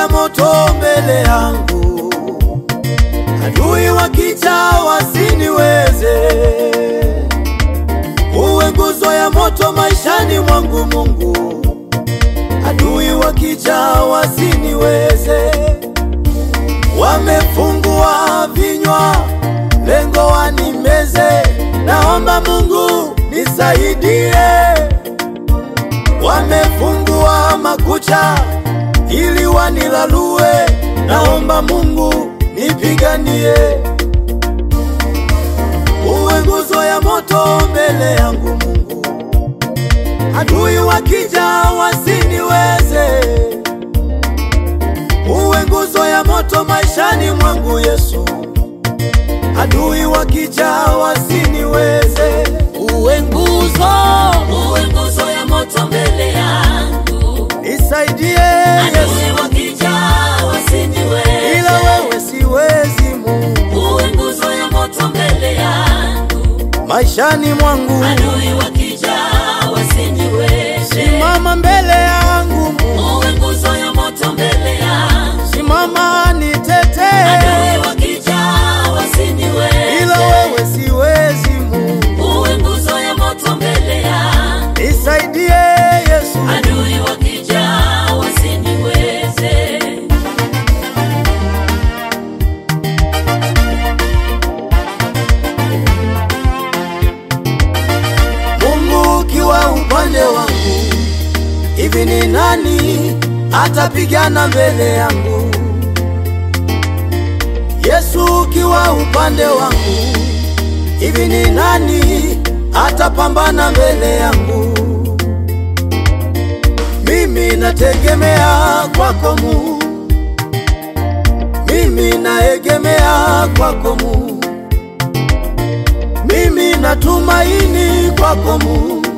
ya moto mbele yangu, adui wakija wasiniweze. Uwe nguzo ya moto maishani mwangu Mungu, adui wakija wasiniweze. Wamefungua vinywa, lengo wanimeze. Naomba Mungu nisaidie. Wamefungua makucha ili wanilalue. Naomba Mungu nipiganie. Uwe nguzo ya moto mbele yangu Mungu, adui wakija wasiniweze. Uwe nguzo ya moto maishani mwangu Yesu, adui wakija wasiniweze. Uwe nguzo, uwe nguzo ya moto mbele yangu, Nisaidie adui Yesu, wakija wasiniweze. ila wewe siwezi Mungu, Uwe nguzo ya moto mbele yangu, maishani mwangu adui wakija wasiniweze. simama mbele yangu Mungu, Uwe nguzo ya moto mbele yangu, simama nitetee, adui wakija wasiniweze. ila wewe siwezi Mungu, Uwe nguzo ya moto mbele yangu, nisaidie Yesu. adui wakija wasiniweze. Mungu ukiwa upande wangu, hivi ni nani atapigana mbele yangu? Yesu ukiwa upande wangu, hivi ni nani atapambana mbele yangu? Mimi nategemea kwako Mungu, mimi naegemea kwako Mungu. Mimi natumaini kwako Mungu,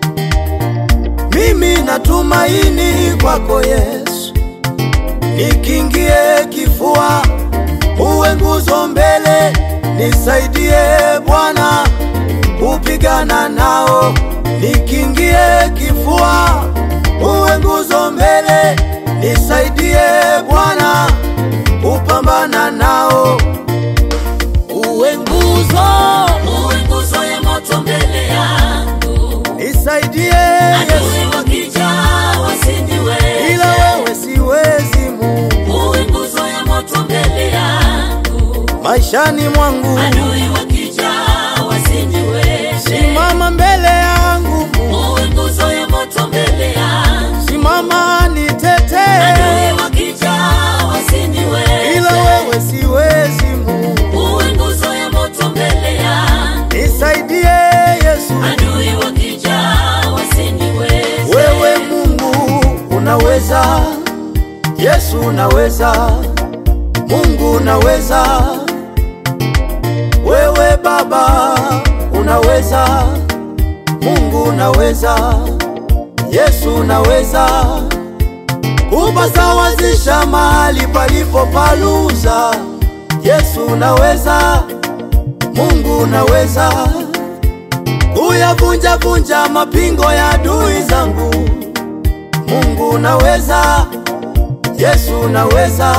mimi natumaini kwako Yesu. Nikingie kifua, uwe nguzo mbele, nisaidie Bwana kupigana nao. Nikingie kifua, uwe nguzo mbele, nisaidie Bwana kupambana nao. Uwe nguzo, uwe nguzo ya moto mbele yangu, Nisaidie Yesu. adui wakija wasiniweze. ila wewe siwezi Mungu, Uwe nguzo ya moto mbele yangu, maishani mwangu adui wakija wasiniweze. simama mbele yangu Mungu, Uwe nguzo ya moto mbele yangu, simama nitetee, adui wakija wasiniweze. ila wewe siwezi Mungu, Uwe nguzo ya moto mbele yangu, nisaidie Yesu. adui wakija wasiniweze. Wewe Mungu unaweza, Yesu unaweza, Mungu unaweza, wewe Baba unaweza, Mungu unaweza, Yesu unaweza kupasawazisha mahali palipo paluza. Yesu unaweza, Mungu unaweza kuyavunja vunja mapingo ya adui zangu. Mungu unaweza, Yesu unaweza.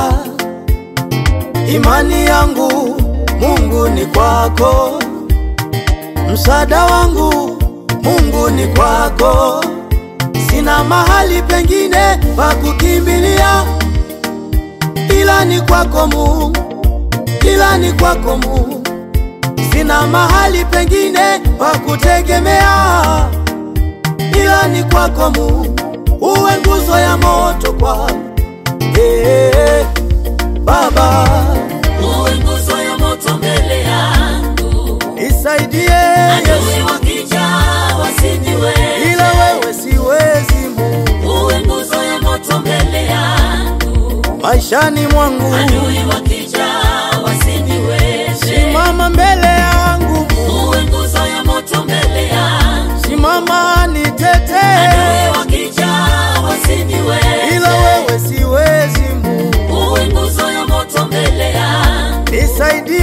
Imani yangu Mungu ni kwako, msaada wangu Mungu ni kwako. Sina mahali pengine pa kukimbilia ila ni kwako Mungu, ila ni kwako Mungu. Sina mahali pengine pa kutegemea ila ni kwako Mungu, uwe nguzo ya moto kwangu. Hey, Baba Uwe nguzo ya moto mbele yangu, nisaidie Yesu, adui wakija wasiniweze. ila wewe siwezi Mungu, Uwe nguzo ya moto mbele yangu, maishani mwangu adui wakija wasiniweze. simama mbele yangu Mungu, Uwe nguzo ya moto mbele yangu, simama nitetee, adui wakija wasiniweze. ila wewe siwezi Mungu, Uwe nguzo ya moto mbele yangu, nisaidie